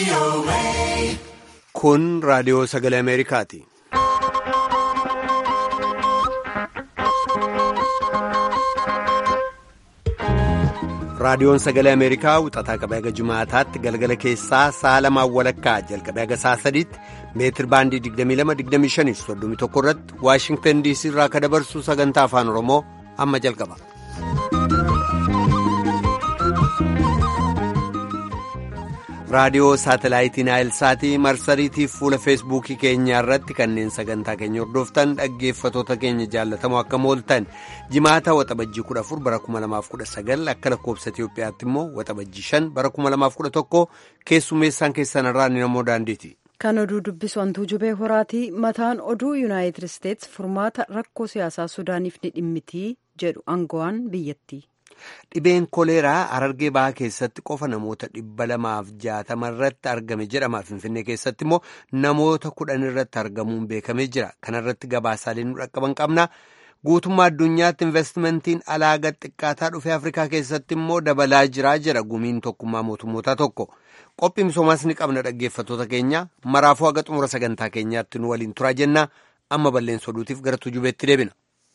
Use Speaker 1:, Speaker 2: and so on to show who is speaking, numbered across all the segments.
Speaker 1: Kun raadiyoo sagalee Ameerikaati. Raadiyoon sagalee Ameerikaa wixataa qabee haga Jumaataatti galgala keessaa sa'a lamaan walakkaa jalqabee haga sa'a sadiitti meetir baandii 22-25-31 irratti Waashingtan DC irraa akka dabarsu sagantaa afaan Oromoo amma jalqaba. raadiyoo saatalaayitii naayilsaatii marsariitiif fuula feesbuukii keenyaa irratti kanneen sagantaa keenya hordoftan dhaggeeffatoota keenya jaallatamoo akka mooltan jimaata waxabajjii 14 bara 2019 akka lakkoobsa itiyoophiyaatti immoo waxabajjii 5 bara 2011 keessummeessaan keessan irraa ni namoo daandiiti.
Speaker 2: kan oduu dubbisu hantuu jubee horaatii mataan oduu yuunaayitid isteets furmaata rakkoo siyaasaa sudaaniif ni dhimmitii jedhu aangawaan biyyattii.
Speaker 1: Dhibeen koleeraa harargee bahaa keessatti qofa namoota dhibba lamaaf jaatama irratti argame jedhama. Finfinnee keessatti immoo namoota kudhan irratti argamuun beekamee jira. Kana irratti gabaasaalee nu dhaqqaban qabna. Guutummaa addunyaatti investimentiin alaa gad xiqqaataa dhufee Afrikaa keessatti immoo dabalaa jiraa jira gumiin tokkummaa mootummootaa tokko. Qophii misoomaas ni qabna dhaggeeffatoota keenya. Maraafuu haga xumura sagantaa keenyaatti nu waliin turaa jenna. Amma balleessa oduutiif gara tujubeetti deebina.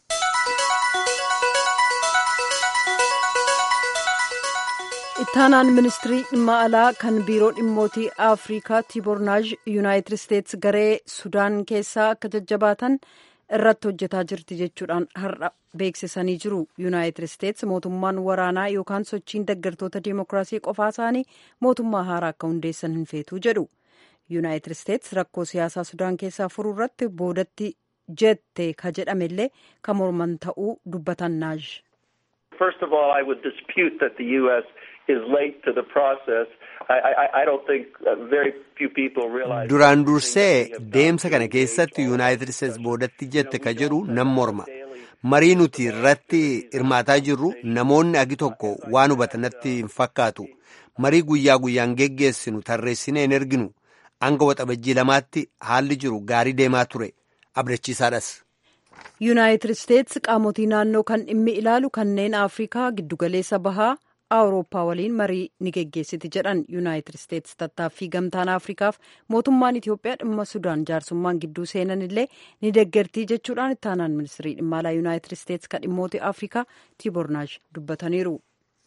Speaker 2: ittaanaan ministirii dhimma alaa kan biiroo dhimmootii afrikaa tiibornaaj yuunaayitid isteets garee sudaan keessaa akka jajjabaatan irratti hojjetaa jirti jechuudhaan har'a beeksisanii jiru yuunaayitid isteets mootummaan waraanaa yookaan sochiin deeggartoota diimokiraasii qofaa isaanii mootummaa haaraa akka hundeessan hin feetuu jedhu yuunaayitid isteets rakkoo siyaasaa sudaan keessaa furuu irratti boodatti jette ka jedhamellee kan morman ta'uu dubbatan naaj.
Speaker 3: First of all, I would dispute that the U.S. is late to the process. I, I, I don't think uh, very few people realize.
Speaker 1: Duraan dursee deemsa kana keessatti Yuunaayitid Isteets boodatti jette ka jedhu nan morma. Marii nuti irratti hirmaataa jirru namoonni agi tokko waan hubatanatti hin fakkaatu. Marii guyyaa guyyaan geggeessinu tarreessinee hin erginu. Hanga waxabajjii lamaatti haalli jiru gaarii deemaa ture. Abdachiisaadhas.
Speaker 2: yuunaayitid isteets qaamotii naannoo kan dhimmi ilaalu kanneen afrikaa giddugaleessa bahaa awurooppaa waliin marii ni geggeessiti jedhan yuunaayitid isteets tattaaffii gamtaan afrikaaf mootummaan itiyoophiyaa dhimma sudaan jaarsummaan gidduu seenan illee ni deeggartii jechuudhaan ittaanaan ministirii dhimma alaa yuunaayitid isteets kan dhimmoota afrikaa tiibornaaj dubbataniiru.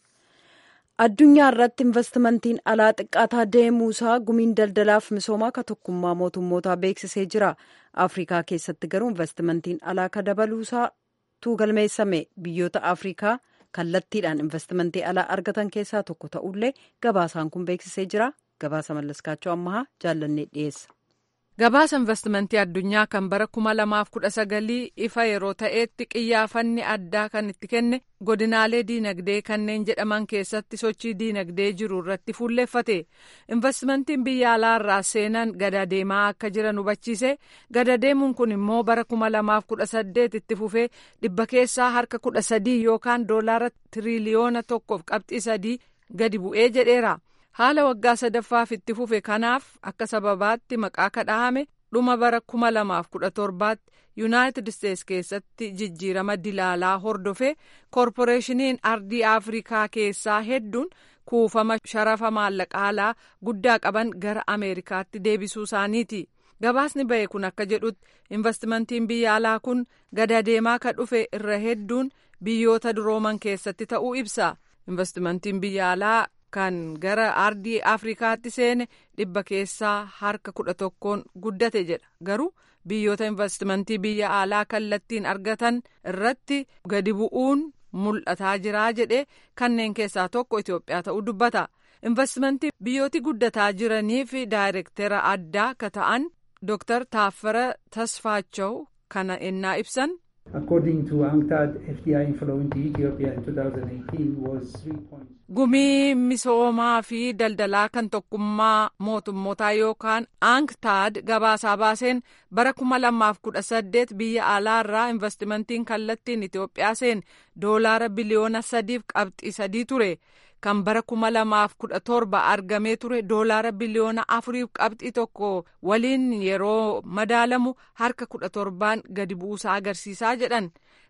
Speaker 2: addunyaa irratti investimentiin alaa xiqqaataa deemuusaa gumiin daldalaaf misoomaa ka tokkummaa mootummootaa beeksisee jira afrikaa keessatti garuu investimentiin alaa ka dabaluusaa tuugalmeessame biyyoota afrikaa kallattiidhaan investimentii alaa argatan keessaa tokko ta'ullee gabaasaan kun beeksisee jira gabaasa mallaskaachoo ammahaa jaallannee dhiyeessa.
Speaker 4: gabaasa investimentii addunyaa kan bara kuma lamaaf kudha sagalii ifa yeroo ta'etti qiyyaafanni addaa kan itti kenne godinaalee diinagdee kanneen jedhaman keessatti sochii diinagdee jiru irratti fuulleeffate investimentiin biyya alaa irraa seenan gada deemaa akka jiran hubachiise gada deemuun kun immoo bara kuma lamaaf kudha saddeet itti fufee dhibba keessaa harka kudha sadii yookaan doolaara tiriliyoona tokkoof qabxii sadii gadi bu'ee jedheera. haala waggaa sadaffaaf itti fufe kanaaf akka sababaatti maqaa kadhahame dhuma bara kuma lamaaf kudha torbaatti yuunaayitid isteets keessatti jijjiirama dilaalaa hordofe koorporeeshiniin ardii afrikaa keessaa hedduun kuufama sharafa maallaqa alaa guddaa qaban gara ameerikaatti deebisuu isaaniiti gabaasni ba'e kun akka jedhutti investimentiin biyya alaa kun gada deemaa ka dhufe irra hedduun biyyoota durooman keessatti ta'uu ibsa investimentiin biyya alaa kan gara ardii afrikaatti seene dhibba keessaa harka kudha tokkoon guddate jedha garuu biyyoota investimentii biyya alaa kallattiin argatan irratti gadi bu'uun mul'ataa jiraa jedhe kanneen keessaa tokko itiyoophiyaa ta'uu dubbata investimentii biyyooti guddataa jiraniif daayirektera addaa ka ta'an dooktar taaffara tasfaachaw kana ennaa ibsan.
Speaker 5: According to UNCTAD, FDI inflow into Ethiopia in 2018 was 3 points.
Speaker 4: Gumii misoomaa fi daldalaa kan tokkummaa mootummootaa yookaan UNCTAD gabaasaa baaseen bara kuma lamaaf kudha saddeet biyya alaa irraa investimentiin kallattiin Itoophiyaa seen doolaara biliyoona sadiif qabxii sadii ture. kan bara kuma lamaaf kudha torba argamee ture doolaara biliyoona afuriif qabxii tokko waliin yeroo madaalamu harka kudha torbaan gadi buusaa agarsiisaa jedhan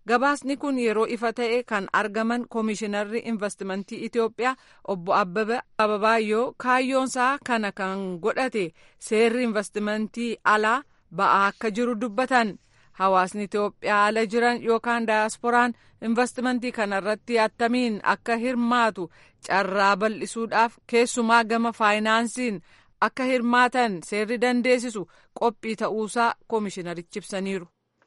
Speaker 4: gabaasni kun yeroo ifa ta'e kan argaman koomishinarri investimentii itiyoophiyaa obbo abbaba ababaayyoo kaayyoonsaa kana kan godhate seerri investimentii alaa ba'aa akka jiru dubbatan hawaasni itiyoophiyaa ala jiran yookaan daayasporaan investimentii kanarratti attamiin akka hirmaatu carraa bal'isuudhaaf keessumaa gama faayinaansiin akka hirmaatan seerri dandeessisu qophii ta'uusaa koomishinarichi ibsaniiru.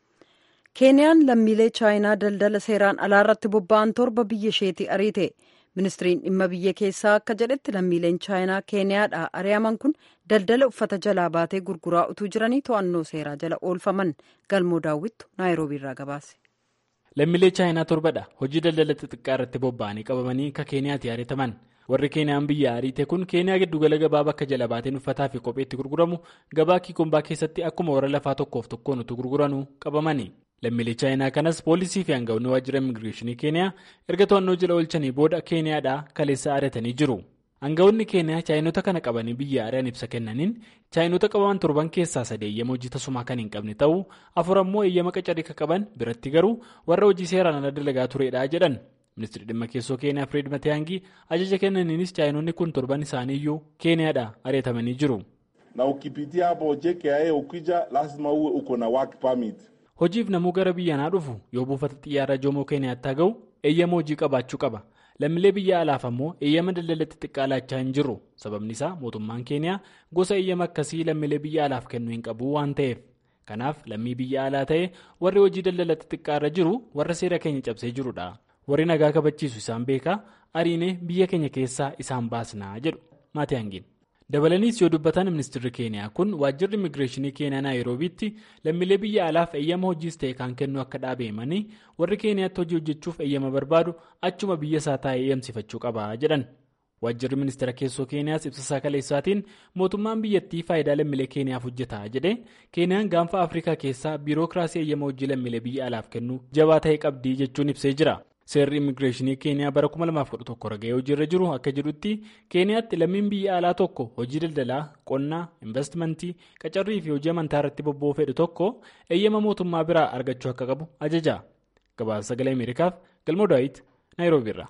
Speaker 2: keeniyaan lammiilee chaayinaa daldala seeraan alaa irratti bobba'an torba biyya isheetii ariite ministiriin dhimma biyya keessaa akka jedhetti lammiileen chaayinaa keeniyaadhaa ari'aman kun daldala uffata jalaa baatee gurguraa utuu jiranii to'annoo seeraa jala oolfaman galmoo daawwittu naayiroobii irraa gabaase.
Speaker 6: lammiilee chaayinaa torbadha hojii daldala xixiqqaa irratti bobba'anii qabamanii akka keeniyaatti ariitaman warri keeniyaan biyya ariite kun keeniyaa giddugala gabaa bakka jala baateen uffataa fi kopheetti gurguramu gabaa kiikombaa keessatti akkuma warra lafaa tokkoof tokkoon utuu gurguranuu qabamani lammiilee chaayinaa kanas poolisii fi hanga'oonni waajjira immigireeshinii keeniyaa erga to'annoo jala oolchanii booda keeniyaadhaa kaleessa ari'atanii jiru hanga'oonni keeniyaa chaayinota kana qabanii biyya ari'an ibsa kennaniin chaayinota qabaman torban keessaa sadii eeyyama hojii tasumaa kan hin qabne ta'uu afur ammoo eeyyama qacarii kan qaban biratti garuu warra hojii seeraan ala dalagaa turedha jedhan ministirri dhimma keessoo keeniyaa fireed matiyaangii ajaja kennaniinis chaayinonni kun torban isaaniiyyuu keeniyaadhaa ari'atamanii jiru.
Speaker 7: na ukipitia hapo JKIA ukija lazima uwe uko na work permit.
Speaker 6: hojiif namuu gara biyyanaa dhufu yoo buufata xiyyaaraa joomoo keeniyaatti haa ga'u eeyyama hojii qabaachuu qaba lammiilee biyya alaaf ammoo eeyyama daldala xixiqqaa laachaa hin jirru sababni isaa mootummaan keeniyaa gosa eeyyama akkasii lammiilee biyya alaaf kennuu hin qabu waan ta'eef kanaaf lammii biyya alaa ta'e warri hojii daldala xixiqqaa irra jiru warra seera keenya cabsee jirudha warri nagaa kabachiisu isaan beekaa ariinee biyya keenya keessaa isaan baasnaa jedhu maatiyaangiin. dabalaniis yoo dubbatan ministirri keeniyaa kun waajjirri immigireeshinii keeniyaa naayiroobiitti lammiilee biyya alaaf eeyyama hojiis ta'e kan kennu akka dhaabeemanii warri keeniyaatti hojii hojjechuuf eeyyama barbaadu achuma biyya isaa taa'ee eeyyamsifachuu qaba jedhan waajjirri ministeera keessoo keeniyaas ibsasaa kaleessaatiin mootummaan biyyattii faayidaa lammiilee keeniyaaf hojjeta jedhe keeniyaan gaanfa afrikaa keessaa biirookiraasii eeyyama hojii lammiilee biyya alaaf kennu jabaa ta'e qabdii jechuun ibsee jira. seerri immigireeshinii keeniyaa bara 2011 raga'ee hojiirra jiru akka jedhutti keeniyaatti lammiin biyya alaa tokko hojii daldalaa qonnaa investimentii qacarrii fi hojii amantaa irratti bobba'uu fedhu tokko eeyyama mootummaa biraa argachuu akka qabu ajaja gabaasa sagalee ameerikaaf galmoo daawit naayiroobiirra.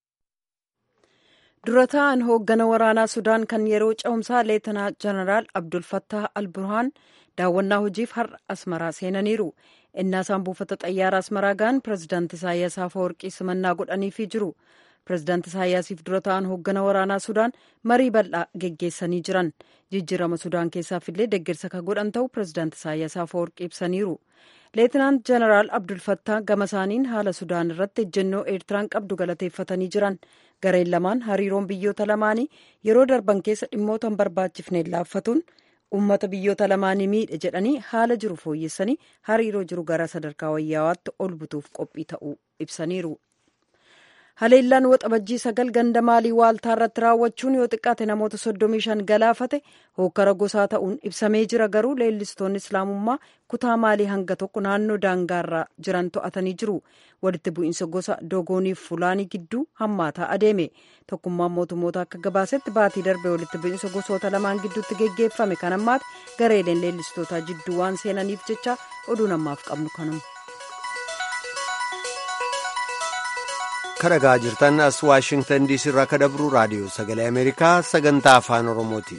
Speaker 2: dura ta'an hooggana waraanaa sudaan kan yeroo ce'umsaa leetanaa jeneraal abdul fattah al-burhaan daawwannaa hojiif har'a asmaraa seenaniiru. innaasaan buufata xayyaara asmaraa ga'an pirezidaanti isaayyaas afawarqii simannaa godhaniifii jiru pirezidaanti isaayyaasiif dura ta'an hooggana waraanaa sudaan marii bal'aa geggeessanii jiran jijjiirama sudaan keessaaf illee deeggarsa kan godhan ta'u pirezidaanti isaayyaas afawarqii ibsaniiru leetinaant jeneraal abdulfattaa gama isaaniin haala sudaan irratti ejjennoo eertiraan qabdu galateeffatanii jiran gareen lamaan hariiroon biyyoota lamaanii yeroo darban keessa dhimmoota hin barbaachifneen laaffatuun ummata biyyoota lamaanii miidhe jedhanii haala jiru fooyyessanii hariiroo jiru gara sadarkaa wayyawaatti ol butuuf qophii ta'uu ibsaniiru. haleellaan waxabajjii sagal ganda maalii waaltaa irratti raawwachuun yoo xiqqaate namoota soddomii shan galaafate hookkara gosaa ta'uun ibsamee jira garuu leellistoonni islaamummaa kutaa maalii hanga tokko naannoo daangaarra jiran to'atanii jiru walitti bu'iinsa gosa dogooniif fulaanii gidduu hammaataa adeeme tokkummaan mootummoota akka gabaasetti baatii darbe walitti bu'iinsa gosoota lamaan gidduutti geggeeffame kan ammaati gareeleen leellistootaa jidduu waan seenaniif jecha oduu namaaf qabnu kanuma.
Speaker 1: kadhagaa jirtan as waashingtan diisii irraa ka dabru raadiyoo sagalee ameerikaa sagantaa afaan oromooti.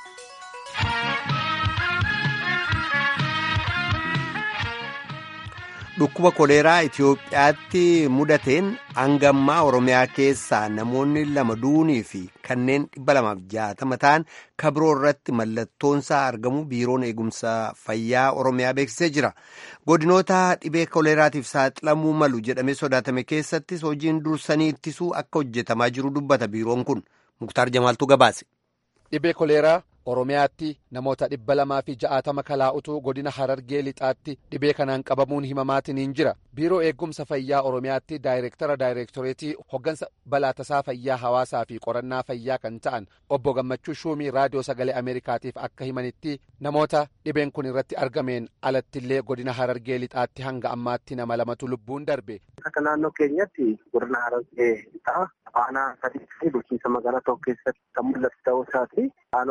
Speaker 1: dhukkuba koleeraa itiyoophiyaatti mudateen hangammaa oromiyaa keessaa namoonni lama duunii fi kanneen dhibba lamaaf jaatama ta'an kabiroo irratti mallattoonsaa argamu biiroon eegumsa fayyaa oromiyaa beeksisee jira godinoota dhibee koleeraatiif saaxilamuu malu jedhamee sodaatame keessattis hojiin dursanii ittisuu akka hojjetamaa jiru dubbata biiroon kun muktaar jamaaltu gabaase.
Speaker 8: dhibee koleeraa oromiyaatti namoota dhibba lamaa fi ja'aatama kalaa'utu godina harargee lixaatti dhibee kanaan qabamuun himamaatiin jira biiroo eegumsa fayyaa oromiyaatti daayireektara daayireektoreetii hoggansa balaa tasaa fayyaa hawaasaa fi qorannaa fayyaa kan ta'an obbo gammachuu shuumii raadiyoo sagalee ameerikaatiif akka himanitti namoota dhibeen kun irratti argameen alattillee godina harargee lixaatti hanga ammaatti nama lamatu lubbuun darbe.
Speaker 9: akka naannoo keenyatti godina harargee lixaa aanaa sadii fi bulchiinsa magaalaa tokko keessatti kan mul'atu ta'uu isaati aanonni kunis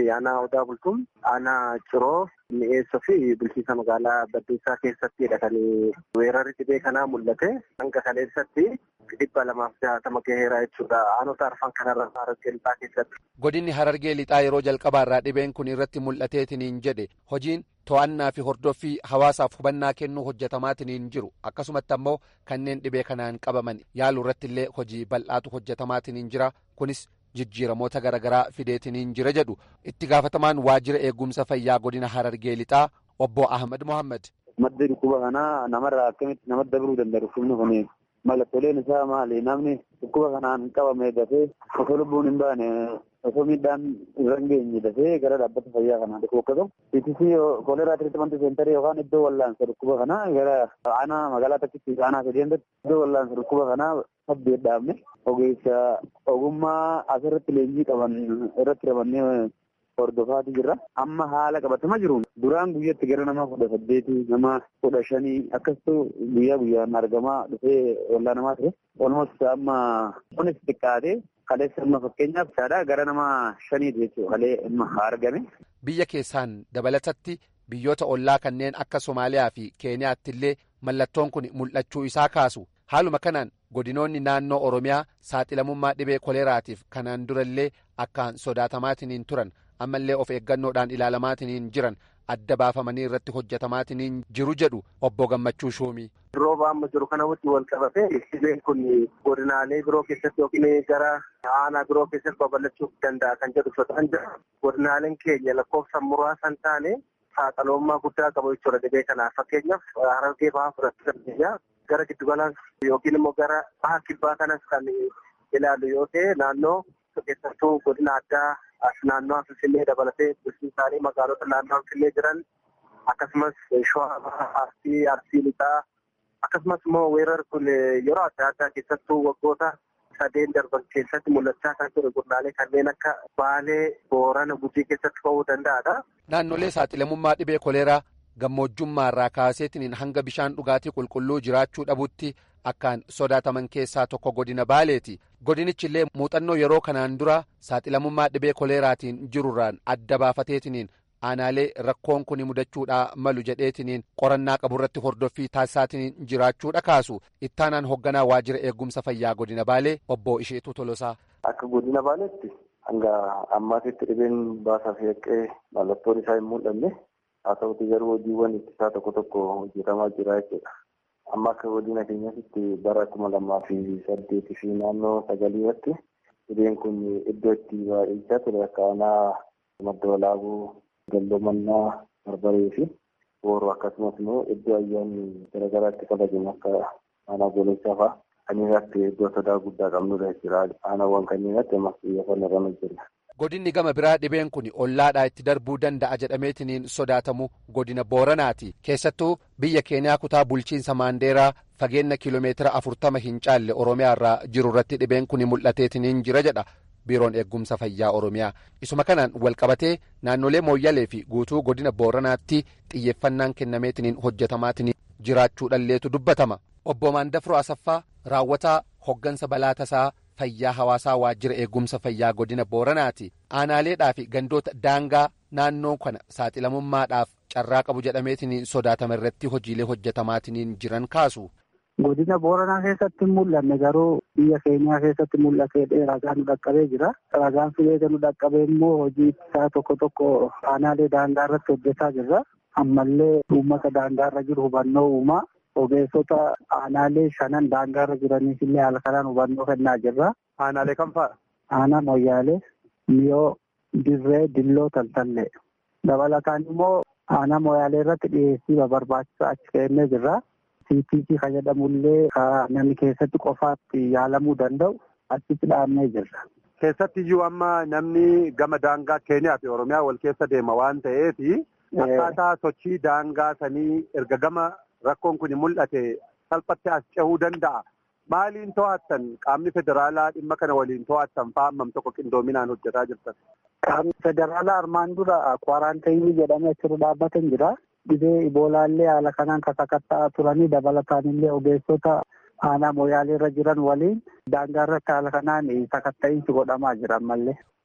Speaker 9: keessatti aanaa odaa bultuun aanaa ciroo mi'eessoo fi bulchiinsa magaalaa baddeessaa keessattidha kan weerarri dhibee kanaa mul'ate hanga kaleessatti dhibba lamaaf jaatama gaheera jechuudha aanota arfan kanarra harargee lixaa keessatti.
Speaker 8: godinni harargee lixaa yeroo jalqabaarraa dhibeen kun irratti mul'ateetiniin jedhe hojiin to'annaa fi hordoffii hawaasaaf hubannaa kennuu hojjetamaatiin jiru akkasumatti ammoo kanneen dhibee kanaan qabaman yaaluu irratti illee hojii bal'aatu hojjetamaatiin jira kunis jijjiiramoota garaagaraa fideetiniin jira jedhu itti gaafatamaan waajjira eegumsa fayyaa godina harargee lixaa obbo ahmad mohammad.
Speaker 10: madda dhukkuba kanaa namarraa akkamitti nama dabaluu danda'a dhukkubni kun mallattooleen isaa maali namni dhukkuba kanaan qabame dafee osoo lubbuun hin baane osoo miidhaan irra hin geenye dafee gara dhaabbata fayyaa kanaa dhufu akkasuma itisii kooleraa tiriitimanti seentarii yookaan iddoo wallaansa dhukkuba kanaa gara aanaa magaalaa takkitti aanaa sadiyanatti iddoo wallaansa dhukkuba kanaa saddeet dhaabne ogeessa ogummaa asirratti leenjii qaban irratti ramannee hordofaati jirra. Amma haala qabatama jiruun duraan guyyatti gara nama kudha saddeetii nama kudha shanii akkasitu guyyaa guyyaan argamaa dhufee wallaa namaa ture. Olmost amma kunis xiqqaatee kaleessa amma fakkeenyaaf saadhaa gara nama shaniiti jechuudha kalee amma argame.
Speaker 8: Biyya keessaan dabalatatti biyyoota ollaa kanneen akka Somaaliyaa fi Keeniyaatti illee mallattoon kun mul'achuu isaa kaasu. Haaluma kanaan godinoonni naannoo Oromiyaa saaxilamummaa dhibee koleeraatiif kanaan durallee akkaan sodaatamaatiin turan ammallee of eeggannoodhaan ilaalamaatiin jiran adda baafamanii irratti hojjetamaatiin jiru jedhu obbo Gammachuu Shuumii.
Speaker 9: Rooba amma jiru kana wajjin wal qabatee dhibeen kun godinaalee biroo keessatti yookiin gara aanaa biroo keessatti babal'achuu danda'a kan jedhu sodaan jira. Godinaaleen keenya lakkoofsaan muraasa hin taane saaxilamummaa guddaa qabu jechuudha dhibee kanaaf fakkeenyaaf harargee bahaa fudhachuu dandeenya. Gara giddugalaan yookiin immoo gara baha kibbaa kanas kan ilaallu yoo ta'e naannoo keessattuu godina addaa naannoo Finfinnee dabalatee bulchiinsaalee magaalota naannoo Finfinnee jiran akkasumas shawaa arsii arsii lixaa akkasumas immoo weerarri kun yeroo adda addaa keessattuu waggoota sadeen darban keessatti mul'achaa kan ture godinaalee kanneen akka baalee boorana gujii keessatti ka'uu danda'adha.
Speaker 8: Naannolee saaxilamummaa dhibee koleeraa gammoojjummaarraa kaaseetiin hanga bishaan dhugaatii qulqulluu jiraachuu dhabutti akkaan sodaataman keessaa tokko godina baaleeti godinichi illee muuxannoo yeroo kanaan dura saaxilamummaa dhibee koleeraatiin jirurraan adda baafateetiniin aanaalee rakkoon kun mudachuudhaa malu jedheetiniin qorannaa qaburratti hordoffii taasisaatiin jiraachuudha kaasu ittaanaan hoogganaa waajjira eegumsa fayyaa godina baalee obbo Isheetuu Tolosaa.
Speaker 10: Akka godina baaleetti hanga ammaatitti dhibeen baasaa fi haqqee mallattoon isaa hin mul'anne haa ta'uti garuu hojiiwwan ittisaa tokko tokko hojjetamaa jira jechuudha. Amma akka godina keenyatti bara kuma lamaa fi saddeetii fi naannoo sagalii irratti dhibeen kun iddoo itti baay'achaa ture akka aanaa madda walaabuu galloomannaa barbaree fi booroo akkasumas immoo iddoo ayyaanni garaagaraatti kabajamu akka aanaa goolessaa fa'aa kanneen irratti iddoo sodaa guddaa qabnudha jechuudha. Aanaawwan kanneen irratti ammas xiyyeeffannoo irra hojjenna.
Speaker 8: Godinni gama biraa dhibeen kun ollaadhaa itti darbuu danda'a jedhameetiniin sodaatamu godina Booranaati. Keessattuu biyya Keeniyaa kutaa bulchiinsa Maandeeraa fageenya kiiloomeetira afurtama hin caalle Oromiyaa irraa jiru irratti dhibeen kun mul'ateetiniin jira jedha biiroon eegumsa fayyaa Oromiyaa. Isuma kanaan walqabatee naannolee Mooyyalee fi guutuu godina Booranaatti xiyyeeffannaan kennameetiniin hojjetamaatiin jiraachuudhalleetu dubbatama. Obbo Maandafroo Asaffaa raawwataa hoggansa balaa tasaa fayyaa hawaasaa waajjira eegumsa fayyaa godina booranaati aanaaleedhaa fi gandoota daangaa naannoo kana saaxilamummaadhaaf carraa qabu jedhameetiin sodaatama irratti hojiilee hojjetamaatiin jiran kaasu.
Speaker 5: Godina booranaa keessatti mul'anne garuu biyya keenyaa keessatti mul'atee ragaa nu dhaqqabee jira. Ragaan fileeta nu dhaqqabee immoo hojii isaa tokko tokko aanaalee daangaa irratti hojjetaa jirra. Ammallee uummata daangaa irra jiru hubannoo uumaa. Ogeessota aanaalee shanan daangaarra jiraniif illee haala kanaan hubannoo kennaa jirra.
Speaker 10: Aanaalee kam fa'a?
Speaker 5: Aanaa Moyyaalee, Miyoo, Dirree, Dilloo, Taltallee. Dabalataan immoo aanaa Moyyaalee irratti dhiyeessii barbaachisaa achi kennee jirra. CTC kan jedhamullee namni keessatti qofaatti yaalamuu danda'u achitti dhaabnee jirra.
Speaker 10: Keessatti iyyuu amma namni gama daangaa Keeniyaa fi Oromiyaa wal keessa deema waan ta'eef akkaataa sochii daangaa sanii erga gama rakkoon kun mul'ate salphatti as cehuu danda'a. Maaliin to'attan qaamni federaalaa dhimma kana waliin to'attan fa'aa hammam tokko qindoominaan hojjetaa jirtan?
Speaker 5: Qaamni federaalaa armaan dura kwaaraantayinii jedhamee achirra dhaabbatan jira. Dhibee iboolaallee haala kanaan kasakatta'aa turanii dabalataan illee ogeessota aanaa mooyaalee irra jiran waliin daangaa irratti haala kanaan sakatta'iinsi godhamaa jira ammallee.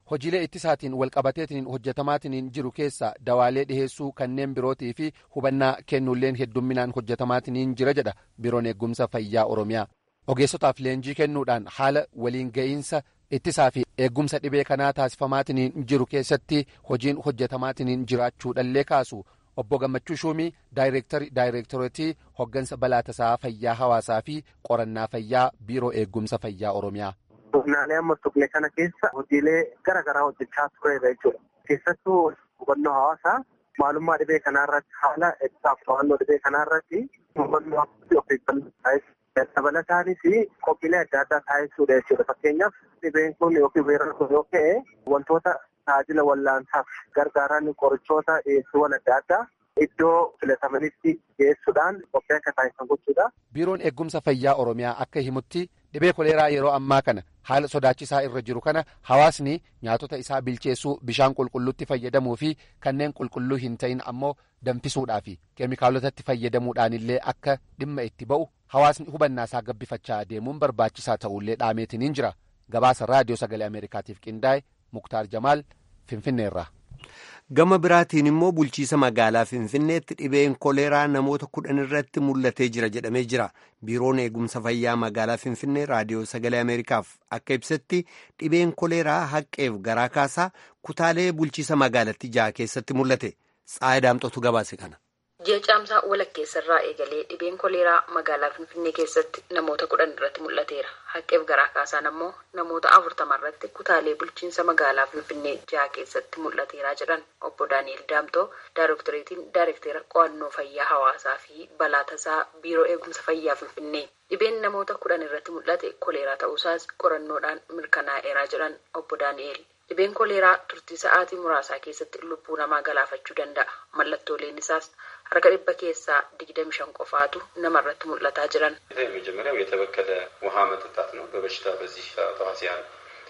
Speaker 8: hojiilee ittisaatiin walqabateetiin hojjetamaatiin jiru keessa dawaalee dhiheessuu kanneen birootii fi hubannaa kennuulleen heddumminaan hojjetamaatiin jira jedha biiroon eegumsa fayyaa oromiyaa ogeessotaaf leenjii kennuudhaan haala waliin ga'iinsa ittisaa fi eegumsa dhibee kanaa taasifamaatiin jiru keessatti hojiin hojjetamaatiin jiraachuudhallee kaasu obbo gammachuu shuumii daayireektarii daayireektoreetii hoggansa balaa tasaa fayyaa hawaasaa fi qorannaa fayyaa biiroo eegumsa fayyaa oromiyaa.
Speaker 9: Godinaalee amma tuqne kana keessa hojiilee gara garaa hojjechaa tureera jechuudha. Keessattuu hubannoo hawaasaa maalummaa dhibee kanarratti haala ibsaaf to'annoo dhibee kanarratti hubannoo of eeggannoo dabalataanis qophiilee adda addaa taasisuudha jechuudha. Fakkeenyaaf dhibeen kun yookiin weerarri kun yoo ka'e wantoota tajaajila wallaansaaf gargaaran qorichoota dhiyeessiiwwan adda addaa iddoo filatamanitti dhiyeessuudhaan qophii akka taasisan gochuudha.
Speaker 8: Biiroon eegumsa fayyaa Oromiyaa akka himutti dhibee koleeraa yeroo ammaa kana haala sodaachisaa irra jiru kana hawaasni nyaatota isaa bilcheessuu bishaan qulqulluutti fayyadamuu fi kanneen qulqulluu hin ta'in ammoo danfisuudhaa fi keemikaalotatti fayyadamuudhaan illee akka dhimma itti ba'u hawaasni hubannaa isaa gabbifachaa deemuun barbaachisaa ta'ullee dhaameetiniin jira gabaasa raadiyoo sagalee ameerikaatiif qindaa'e muktaar jamaal finfinneerra.
Speaker 1: gama biraatiin immoo bulchiisa magaalaa finfinneetti dhibeen koleeraa namoota kudhan irratti mul'atee jira jedhamee jira biiroon eegumsa fayyaa magaalaa finfinnee raadiyoo sagalee ameerikaaf akka ibsetti dhibeen koleeraa haqqeef garaa kaasaa kutaalee bulchiisa magaalatti ja'a keessatti mul'ate tsaayidaamxotu gabaase kana.
Speaker 11: ji'a caamsaa walakkeessarraa eegalee dhibeen koleeraa magaalaa finfinnee keessatti namoota kudhan irratti mul'ateera haqqeef garaa kaasaan ammoo namoota afurtama irratti kutaalee bulchiinsa magaalaa finfinnee ja'a keessatti mul'ateeraa jedhan obbo daani'el daamtoo daayirektoreetiin daayirektera qo'annoo fayyaa hawaasaa fi balaa tasaa biiroo eegumsa fayyaa finfinnee dhibeen namoota kudhan irratti mul'ate koleeraa ta'uusaas qorannoodhaan mirkanaa'eeraa jedhan obbo daani'el. dhibeen koleeraa turtii sa'aatii muraasaa keessatti lubbuu namaa galaafachuu danda'a mallattooleen isaas harka dhibba keessaa digdami shan qofaatu namarratti mul'ataa jiran.
Speaker 12: የመጀመሪያው የተበከለ ውሃ መጠጣት ነው። በበሽታ በዚህ ተዋሲያን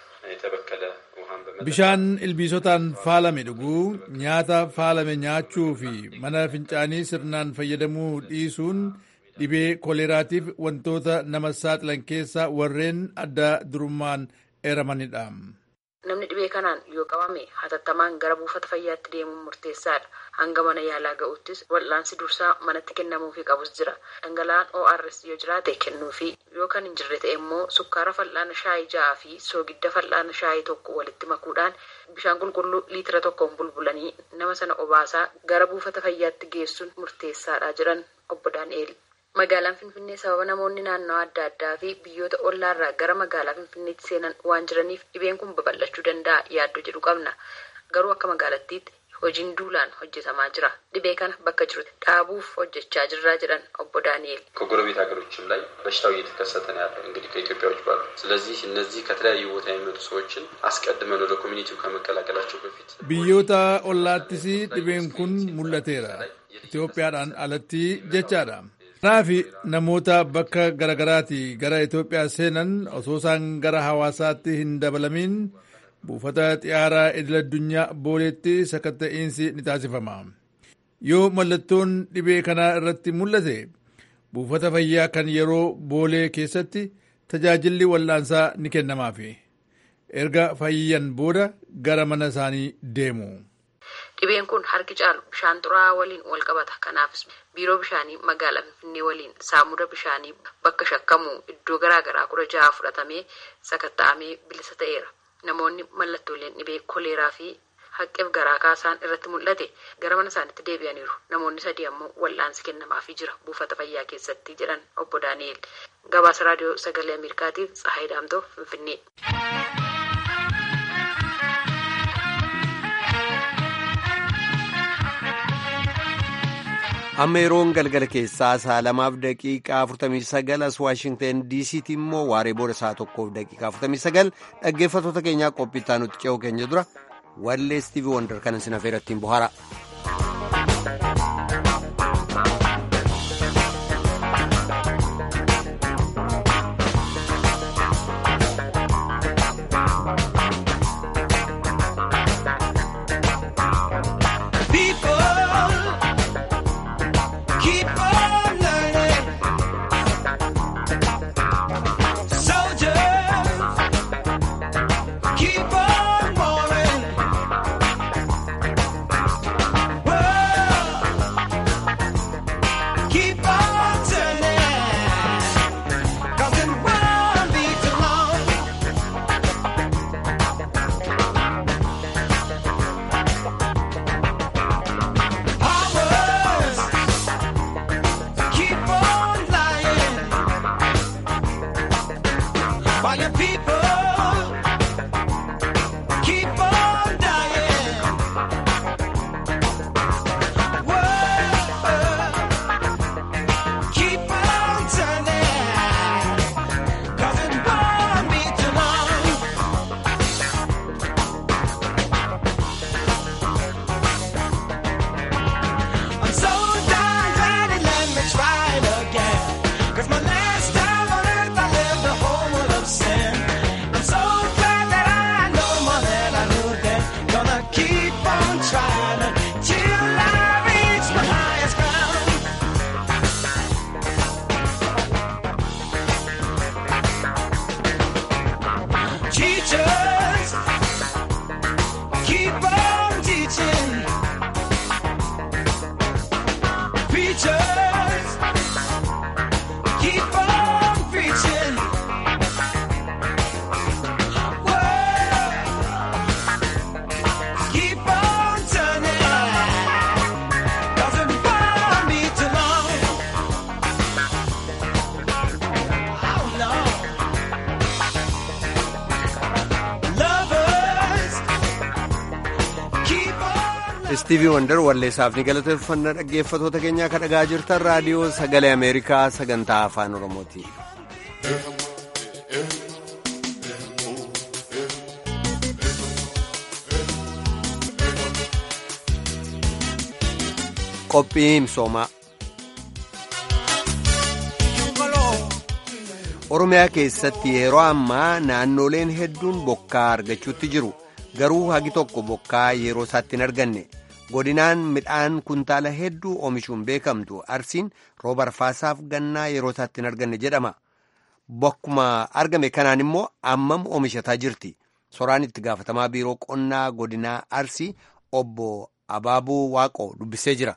Speaker 12: የተበከለ ውሃን
Speaker 13: bishaan ilbiisotaan faalame dhuguu nyaata faalame nyaachuu fi mana fincaanii sirnaan fayyadamuu dhiisuun dhibee koleeraatiif wantoota nama saaxilan keessaa warreen adda durummaan eeramanidha.
Speaker 11: namni dhibee kanaan yoo qabame hatattamaan gara buufata fayyaatti deemuun murteessaadha hanga mana yaalaa ga'uttis wal'aansi dursaa manatti kennamuufii qabus jira dhangala'aan ors yoo jiraate kennuufi yoo kan hin jirre ta'e immoo sukkaara fal'aana shaayii ja'aa fi soogidda fal'aana shaayii tokko walitti makuudhaan bishaan qulqulluu liitira tokkoon bulbulanii nama sana obaasaa gara buufata fayyaatti geessuun murteessaadha jedhan obbo daani'eel. magaalaan finfinnee sababa namoonni naannoo adda addaa fi biyyoota ollaarraa gara magaalaa finfinneetti seenan waan jiraniif dhibeen kun babal'achuu danda'a yaaddoo jedhu qabna garuu akka magaalattiitti hojiin duulaan hojjetamaa jira dhibee kana bakka jirutti dhaabuuf hojjechaa jirraa jedhan obbo daani'el
Speaker 12: ከጎረቤት ሀገሮችም ላይ በሽታው እየተከሰተ ነው ያለው እንግዲህ ከኢትዮጵያ ውጭ ባሉ ስለዚህ እነዚህ ከተለያዩ ቦታ የሚመጡ ሰዎችን አስቀድመን ወደ ኮሚኒቲው ከመቀላቀላቸው በፊት
Speaker 13: biyyoota ollaattis dhibeen kun mul'ateera itoophiyaadhaan alatti jechaadha kanaaf namoota bakka garagaraati gara Itoophiyaa seenan osoo isaan gara hawaasaatti hin dabalamiin buufata xiyyaaraa idil-addunyaa booleetti sakatta'iinsi ni taasifama. Yoo mallattoon dhibee kanaa irratti mul'ate buufata fayyaa kan yeroo boolee keessatti tajaajilli wal'aansaa ni kennamaafi. Erga fayyan booda gara mana isaanii deemu.
Speaker 11: Dhibeen kun harki caalu bishaan xuraa'aa waliin wal qabata. Kanaafis biiroo bishaanii magaalaa Finfinnee waliin saamuda bishaanii bakka shakkamu iddoo garaagaraa kudha jaha fudhatamee sakatta'amee bilisa ta'eera. Namoonni mallattooleen dhibee koleeraa fi haqqeef garaa kaasaan irratti mul'ate gara mana isaaniitti deebi'aniiru. Namoonni sadii ammoo wal'aansi kennamaafii jira buufata fayyaa keessatti jedhan obbo Daani'el. Gabaasa raadiyoo sagalee Ameerikaatiif Tsahaay Daamtoo Finfinnee.
Speaker 1: amma yeroon galgala keessaa saa lamaaf daqiiqaa 49 as waashingten diisiitti immoo waaree booda saa tokkoof daqiiqaa 49 dhaggeeffattoota keenyaa qophiittaa nutti ce'uu keenya dura wallee istiivii wondar kanan sin afeerattiin bohaara.
Speaker 14: Keep on rolling.
Speaker 1: istiivii wandar walleessaaf ni galateeffannaa dhaggeeffatoota keenyaa kan dhagaa jirtan raadiyoo sagalee ameerikaa sagantaa afaan oromooti. qophii misoomaa oromiyaa keessatti yeroo ammaa naannoleen hedduun bokkaa argachuutti jiru garuu hagi tokko bokkaa yeroo isaatti hin arganne godinaan midhaan kuntaala hedduu oomishuun beekamtu arsiin rooba arfaasaaf gannaa yeroo isaatti hin arganne jedhama bokkuma argame kanaan immoo ammam oomishataa jirti soraan itti gaafatamaa biiroo qonnaa godinaa arsii obbo abaabuu waaqoo dubbisee jira.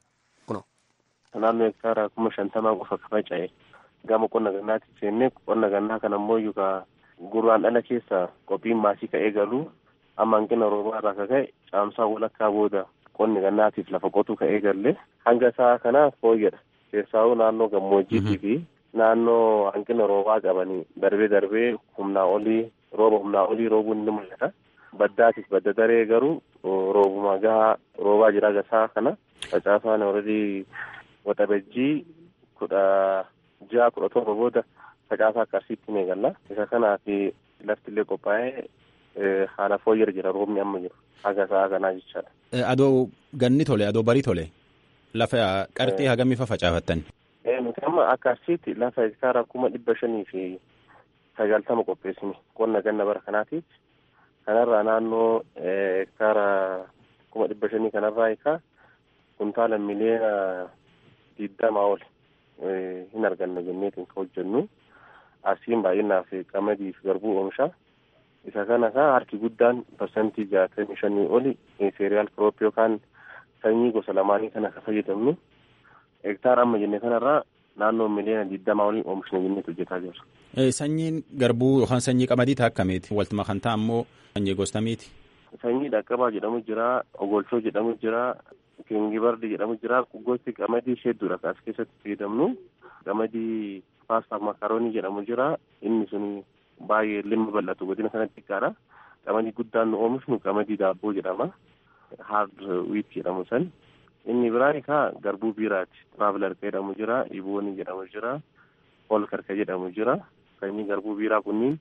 Speaker 14: naannoo hektaara kuma shantamaa qofa faca'e gama qonna gannaatti seennee qonna gannaa kana ammoo yookaan gurraan dhala keessa qophiin maasii ka'ee galuu amma hanqina roobaa irraa akka ka'e caamsaa walakkaa booda qonni gannaatiif lafa qotuu ka'ee galle hanga isaa kanaaf fooyyadha keessaa'uu naannoo gammoojjiitii fi naannoo hanqina roobaa qabanii darbee darbee humnaa olii rooba humnaa olii roobuun ni mul'ata baddaatiif badda daree garuu roobuma gahaa roobaa jira gasaa kana facaasaan alreedii waxabajjii kudha ja'a kudha torba booda facaasaa akka arsiitti ni eegalla isa kanaaf lafti illee qophaa'ee haala fooyya'aa jira roobni amma jiru haga sa'a kanaa jechaadha.
Speaker 15: Adoo ganni tole adoo barii tole lafa qarxii hagamii fa facaafattan.
Speaker 14: Nuti amma akka arsiitti lafa hektaara kuma dhibba shanii fi sagaltama qopheessine qonna ganna bara kanaatiif kanarraa naannoo hektaara kuma dhibba shanii kanarraa eegaa kuntaala miliyoona digdamaa ol hin arganna jenneetiin kan hojjennu arsiin baay'inaaf qamadii fi garbuu oomisha isa kana kaa harki guddaan parsantii jaatamii shanii oli seeriyaal kiroop yookaan sanyii gosa lamaanii kana kan fayyadamnu hektaara amma jenne kanarraa naannoo miliyoona digdamaa olii oomishna jenneetu hojjetaa jirra.
Speaker 15: Sanyiin garbuu yookaan sanyii qamadii ta'a akkamiiti? Waltuma kan ta'a ammoo sanyii gostamiiti?
Speaker 14: Sanyii dhaqqabaa jedhamu jira, ogolchoo jedhamu jira, kingibardi jedhamu jira gosti qamadii hedduudha as keessatti fayyadamnu qamadii paastaaf makaroonii jedhamu jira inni sun baay'ee limma bal'atu godina kanatti xiqqaadha qamadii guddaan nu oomishnu qamadii daabboo jedhama hard wheat jedhamu san inni biraan kaa garbuu biiraati tiraavlarka jedhamu jira iboonii jedhamu jira holkarka jedhamu jira sanyii garbuu biiraa kunniin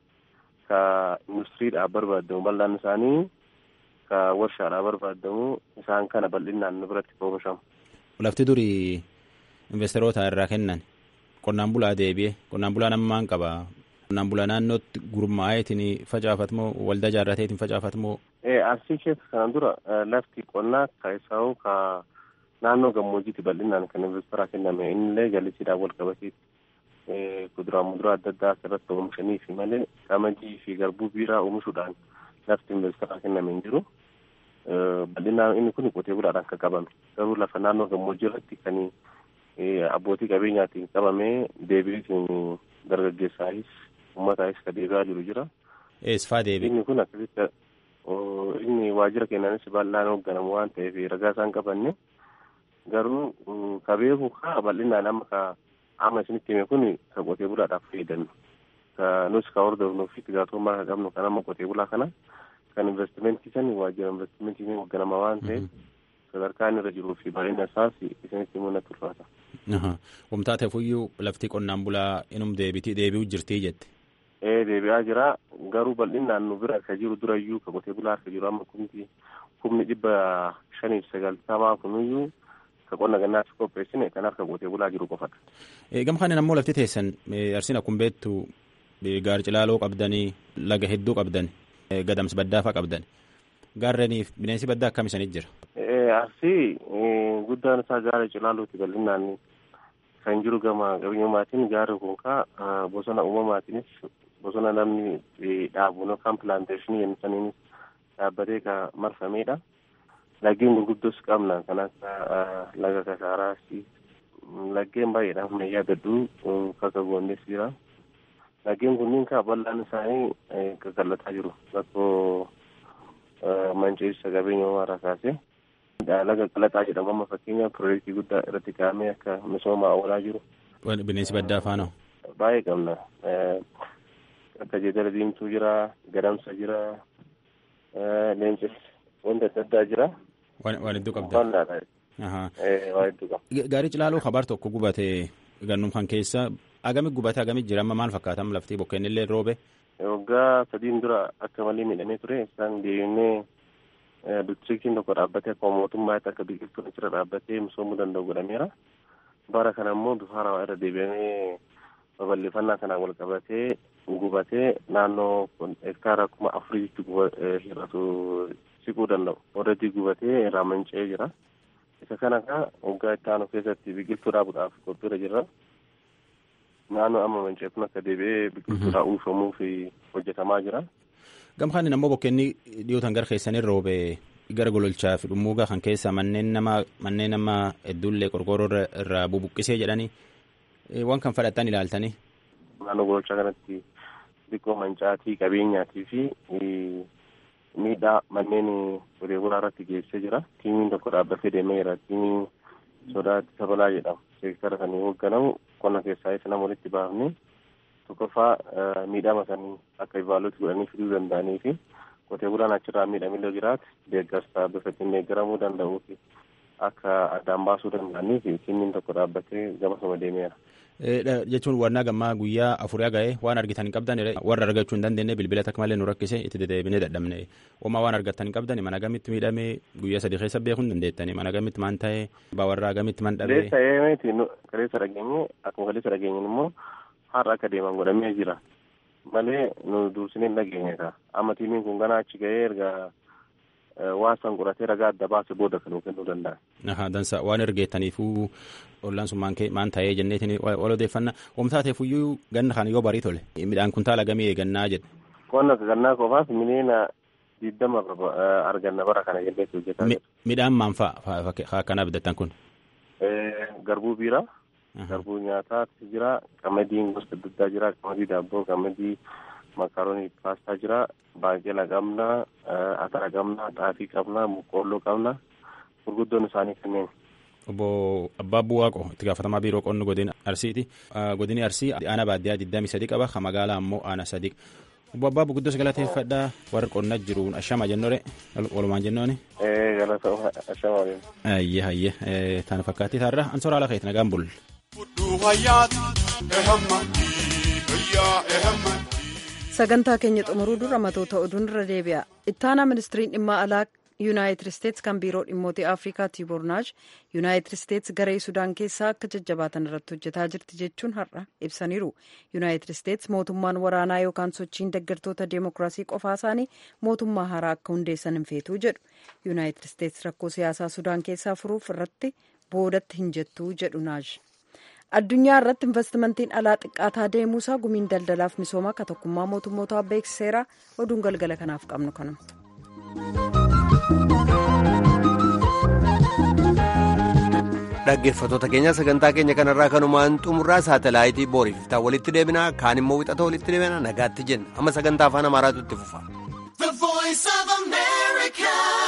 Speaker 14: ka industiriidhaaf barbaadamu bal'aan isaanii ka warshaadhaa barbaadamu isaan kana bal'inaan nu biratti oomishamu.
Speaker 15: Lafti durii investeroota irraa kennan qonnaan bulaa deebi'e qonnaan bulaan ammaan qaba qonnaan bulaa naannootti gurmaa'eetiin facaafatamoo waldaa jaarrateetiin facaafatamoo.
Speaker 14: Arsii keessa kanaan dura lafti qonnaa keessaa ka naannoo gammoojjiitti bal'inaan kan investeraa kenname innillee jallisiidhaan wal qabateetti kuduraa muduraa adda addaa asirratti oomishanii fi malee qamadii fi garbuu biiraa oomishuudhaan lafti investeraa kenname hin jiru. bal'inaan inni kun qotee bulaadhaan kan qabame garuu lafa naannoo gammoojjii irratti kan abbootii qabeenyaatiin qabamee deebiitiin dargaggeessaayis uummataayis kan deebi'aa jiru jira.
Speaker 15: Eessifaa deebi?
Speaker 14: Inni kun akkasitti inni waajjira keenyaanis bal'aan hoogganamu waan ta'eef ragaa isaan qabanne garuu ka beeku kaa bal'inaan amma ka amma isinitti hime kun ka qotee bulaadhaaf fayyadamnu ka nus ka hordofnuu fi itti gaafatamummaa ka qabnu kan amma qotee bulaa kana kan investimentii san waajjira investimentii hoogganama waan ta'eef sadarkaa inni irra jiruu fi bareedina isaas isinitti mul'atu ulfaata.
Speaker 15: Wamtaa ta'eefuyyuu lafti qonnaan bulaa inum deebitii deebi'u jirtii jette.
Speaker 14: Ee deebi'aa jira garuu bal'inaan nu bira akka jiru durayyuu ka qotee bulaa akka jiru amma kumti kumni dhibba shaniif sagaltamaa kunuyyuu ka qonna gannaatti qopheessine kan harka qotee bulaa jiru qofadha.
Speaker 15: Gama kanaan ammoo lafti teessan arsiin akkuma beektu gaar cilaaloo qabdanii laga hedduu qabdan gadamsi baddaafaa qabdan gaarreeniif bineensi baddaa akkam isaniit jira.
Speaker 14: Arsii guddaan isaa gaara cilaalooti bal'inaan kan jiru gama qabeenyummaatiin gaarri kun kaa bosona uumamaatiinis bosona namni dhaabu yookaan pilaanteeshinii jennisaniinis dhaabbatee ka marfamedha. Laggeen gurguddoos qabna kan akka laga kasaaraasi laggeen baay'eedha amma yaadadhu kakka goondes jira. Laggeen kunniin kaa bal'aan isaanii qaqallataa jiru rakkoo manceessa qabeenya uumaarraa kaasee. laga qalaxaa jedhamu amma fakkeenyaaf piroojeektii guddaa irratti kaa'amee akka misooma oolaa jiru.
Speaker 15: Bineensi baddaa faana.
Speaker 14: Baay'ee qabna. Akka jeedala diimtuu jira, gadamsa jira, leencis wanta adda addaa jira.
Speaker 15: Waan hedduu qabda.
Speaker 14: Bal'aadha. Waan hedduu qaba.
Speaker 15: Gaarii cilaaluu kabaar tokko gubate gannum kan keessa agami gubate agami jira amma maal fakkaatam laftii bokkeen illee roobe.
Speaker 14: Waggaa sadiin dura akka malee miidhamee ture isaan deemnee distriktiin tokko dhaabbatee akkuma mootummaatti akka biqiltuun achirra dhaabbatee misoomuu danda'u godhameera. Bara kana immoo bifa haarawaa irra deebi'amee babal'ifannaa kanaan wal qabatee gubatee naannoo hektaara kuma afuriitti hir'atu siquu danda'u. Warreetti gubatee irraa manca'ee jira. Isa kana kaa waggaa itti aanu keessatti biqiltuu dhaabuudhaaf qophiirra jirra. Naannoo amma manca'ee kun akka deebi'ee biqiltuudhaa uwwifamuu fi hojjetamaa jira.
Speaker 15: Gamkaan ammoo bokkeenni dhiyootan gara keessanii roobe gara gololchaa fi dhummuugaa kan keessa manneen nama manneen nama hedduullee qorqoorroo irraa bubuqqisee jedhanii waan kan fudhatan ilaaltanii.
Speaker 14: Naannoo gololchaa kanatti xiqqoo mancaatii qabeenyaatii fi miidhaa manneen qotee bulaa irratti geessee jira. Tiimiin tokko dhaabbatee deemeera. Tiimiin sodaatti sabalaa jedhamu. Seektara sanii hoogganamu qonna keessaa isa nama walitti baafnee tokkoffaa miidhama sanii akka ibaaluutti godhanii fiduu danda'anii fi qotee bulaan achirraa miidhamillee jiraate deeggarsa bifa ittiin deeggaramuu danda'uu fi akka addaan baasuu danda'anii fi tiimiin tokko dhaabbatee gamasuma deemeera.
Speaker 15: Jechuun wannaa gammaa guyyaa afurii ga'ee waan argitan hin qabdan warra argachuu hin dandeenye bilbila takka malee nu rakkise itti deddeebinee dadhabne homaa waan argattan hin qabdan mana gamitti miidhamee guyyaa sadii keessa beekuu hin dandeettani mana gamitti maan ta'ee warraa gamitti man dhabee.
Speaker 14: Kaleessa eemeeti kaleessa dhageenye akkuma kaleessa dhageenye immoo har'a akka deeman godhamee jira malee nu dursinee hin dhageenye ta'a amma tiimiin kun ganaa achi ga'ee erga waan san qoratee ragaa adda baase booda kan nuu kennuu danda'a.
Speaker 15: Aha dansa waan ergeettaniifuu ollaan sun maan ta'ee jenneetiin wal odeeffannaa oomtaateefuyyuu ganna kan yoo barii tole midhaan kuntaala gamii eegannaa jedhe.
Speaker 14: Qonna gannaa qofaaf miliyoona digdama arganna bara kana jenneetti hojjetaa jira.
Speaker 15: Midhaan maan fa'a akkanaa bitattan kun?
Speaker 14: Garbuu biiraa. Garbuu nyaataatu jira. Qamadiin gosa adda addaa jira. Qamadii daabboo, qamadii makaroonii paastaa jira. Baaqela qabna, atara qabna, xaafii qabna, boqqoolloo qabna. Gurguddoon isaanii kanneen.
Speaker 15: Obbo Abbaa Buwaaqo itti gaafatamaa biiroo qonna godina Arsiiti. Godini Arsii aana baadiyyaa digdamii sadii qaba. Kan magaalaa ammoo aana sadii. Obbo Abbaa Buguddoo galateeffadhaa warra qonna jiruun ashama jennore walumaan jennooni.
Speaker 14: Galata ashama waliin.
Speaker 15: Hayyee hayyee taana fakkaatti taarra ansoora haala keetti nagaan bulle.
Speaker 2: sagantaa keenya xumuruu dura matoota oduun irra deebi'a ittaanaa ministiriin dhimma alaa yuunaayitid isteetsi kan biiroo dhimmoota afrikaa tiibornaaj yuunaayitid isteetsi garee sudaan keessaa akka jajjabaatan irratti hojjetaa jirti jechuun har'a ibsaniiru yuunaayitid isteetsi mootummaan waraanaa yookaan sochiin deeggartoota deemokiraasii qofaa isaanii mootummaa haaraa akka hundeessan hin feetuu jedhu yuunaayitid isteetsi rakkoo siyaasaa sudaan keessaa furuuf irratti boodatti hin jettuu jedhu naaj. addunyaa irratti investimentiin alaa xiqqaataa deemuusaa gumiin daldalaaf misoomaa akka tokkummaa mootummootaa beeksiseera oduun galgala kanaaf qabnu kanuma.
Speaker 1: dhaggeeffattoota keenya sagantaa keenya kanarraa kanumaan xumurraa saatalaayitii booriif iftaan walitti deebina kaan immoo wixata walitti deebina nagaatti jenna amma sagantaa afaan amaaraatu itti fufa.